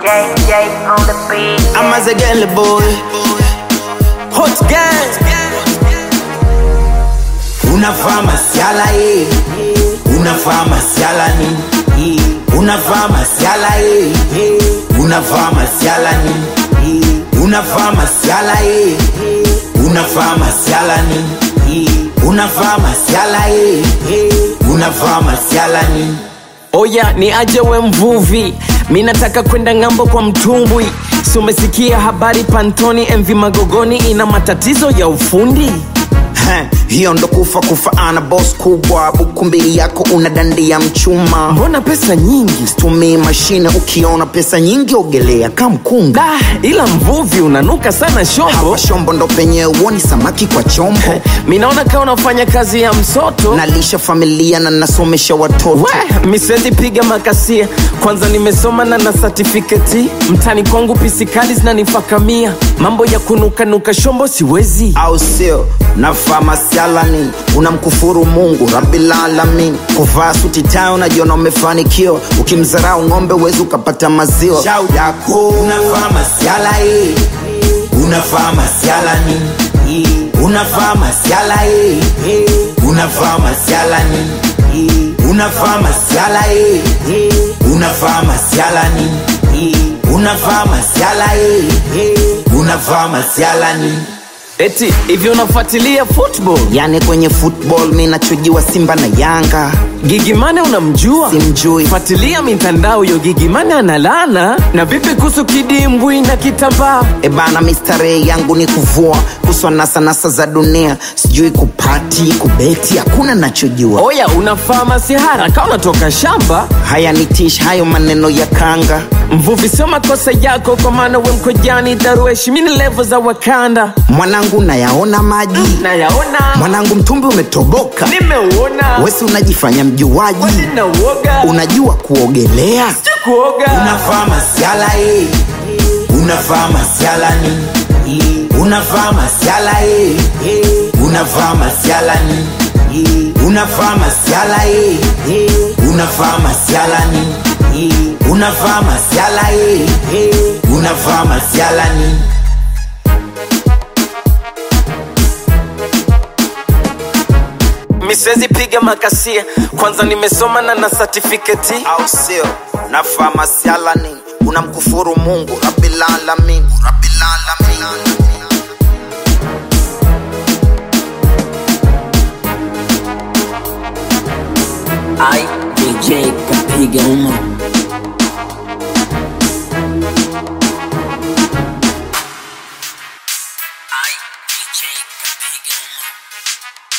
JJ on the beat. I'm as a girl boy. Hot gang. Unavaa masiala eh. Unavaa masiala nini? Unavaa masiala eh. Unavaa masiala nini? Unavaa masiala eh. Unavaa masiala nini? Unavaa masiala eh. Unavaa masiala nini? Oya ni aje we mvuvi, mi nataka kwenda ng'ambo kwa mtumbwi. Si umesikia habari Pantoni MV Magogoni ina matatizo ya ufundi? Heh, hiyo ndo kufa kufa ana boss kubwa buku mbili yako una dandia mchuma Mbona pesa nyingi? tumii mashine ukiona pesa nyingi ogelea kamkunga Da, ila mvuvi unanuka sana shombo. hawa shombo ndo penye uoni samaki kwa chombo Mi naona kama unafanya kazi ya msoto. nalisha familia na nasomesha watoto We, mi siwezi piga makasia, kwanza nimesoma na na certificate. Mtani kwangu pisikali zinanifakamia, mambo ya kunukanuka shombo siwezi. au sio navaa masialani unamkufuru mungu rabilalamin kuvaa suti tayo unajiona umefanikiwa ukimzarau ng'ombe uwezi ukapata maziwa shau yako unavaa masiala eh. unavaa masiala nini unavaa masiala eh. unavaa masiala nini unavaa masiala eh. unavaa masiala nini unavaa masiala eh. unavaa masiala nini Eti hivi unafuatilia football? yani kwenye football mi nachujiwa simba na yanga Gigimane unamjua? simjui Fuatilia mitandao yo Gigimane analana. Na vipi kuhusu kidimbwi na kitambaa? ebana mistarehe yangu ni kuvua kuswa nasanasa za dunia sijui kupati kubeti hakuna nachojua Oya, unafaa masihara kama unatoka shamba. haya ni tish hayo maneno ya kanga Mvuvi, sio makosa yako, kwa maana we mkojani darueshi, mini levo za Wakanda mwanangu nayaona maji nayaona, mwanangu mtumbi umetoboka nimeuona, wesi unajifanya mjuaji na uoga unajua kuogelea kuoga unavaa masiala eh. unavaa masiala nini unavaa masiala eh. unavaa masiala nini unavaa masiala eh. unavaa masiala nini unavaa masiala eh. unavaa masiala nini mi siwezi piga makasia, kwanza nimesoma na na certificate. au sio navaa masiala nini unamkufuru mungu rabilalamin rabilalamin Ai, DJ kapiga uma Ai, DJ kapiga uma